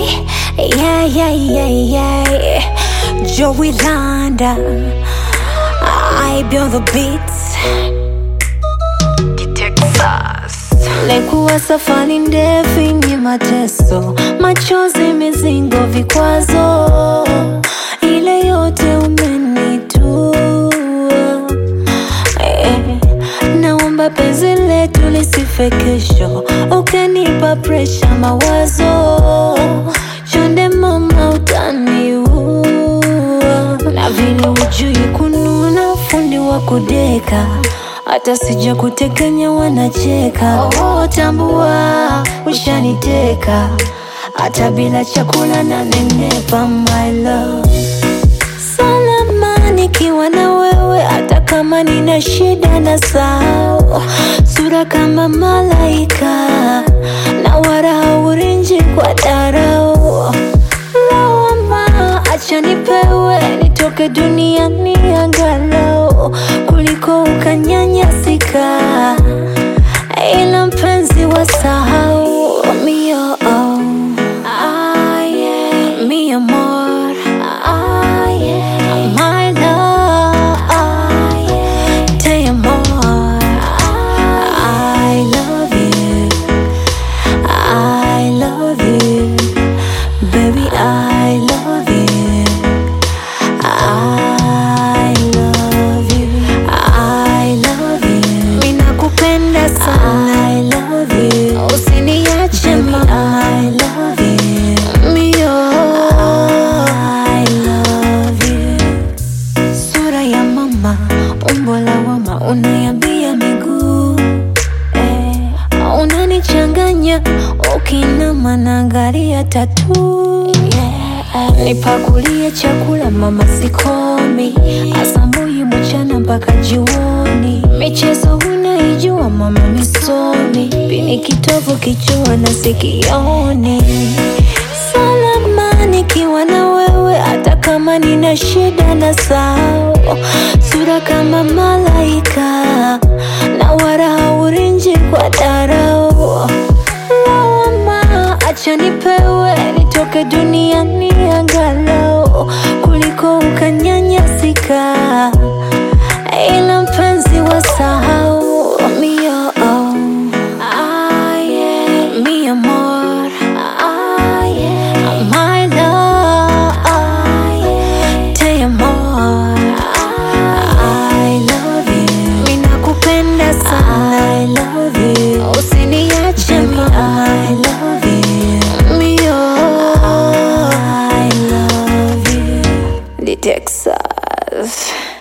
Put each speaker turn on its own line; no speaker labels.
yeah, yeah, yeah, yeah. Joey Landa, I build the beats. Texas. Lekuwa safari ndefu yenye mateso, machozi, mizingo, vikwazo, ile yote umenitua Eh, naomba penzi letu lisife kesho, ukanipa presha mawazo, chonde mama utaniua, na vile ujui kununa, fundi wa kudeka hata sija kutekenya wanacheka. Oh, tambua ushaniteka, hata bila chakula na nenepa, my love salama nikiwa na wewe, hata kama nina shida na sao, sura kama malaika na wala haurinji kwa darao. Lawama acha nipewe, nitoke duniani angalau kuliko ukanyanyasika, ila mpenzi wa sahau mio oh. Ah, yeah. Mi amor, ah, yeah. my love, ah, yeah. te amor, I love you, I love you, baby, I love you, I love you, I love you, mina kupenda sana, I love you, usiniache mama, I love you, mio, I love you. Sura ya mama, umbo la wama, unayambia miguu eh, unanichanganya ukinama naangalia tatu yeah. Nipakulie chakula mama, sikomi asubuhi, mchana mpaka jioni. Michezo unaijua mama, misomi pini kitovu, kichwa na sikioni salama nikiwa na wewe, hata kama nina shida na sao, sura kama malaika na wala haurinji kwa darao. Lawama acha nipewe, nitoke duniani angalau kuliko ukanyanyasika, ila mpenzi wa sahau mio oh. Ah, yeah. Mi amor, ah, yeah. my love, ah, yeah. te amor, I love you, mina kupenda sana, I love you, usiniache mama, I love you, mio, I love you, the Texas.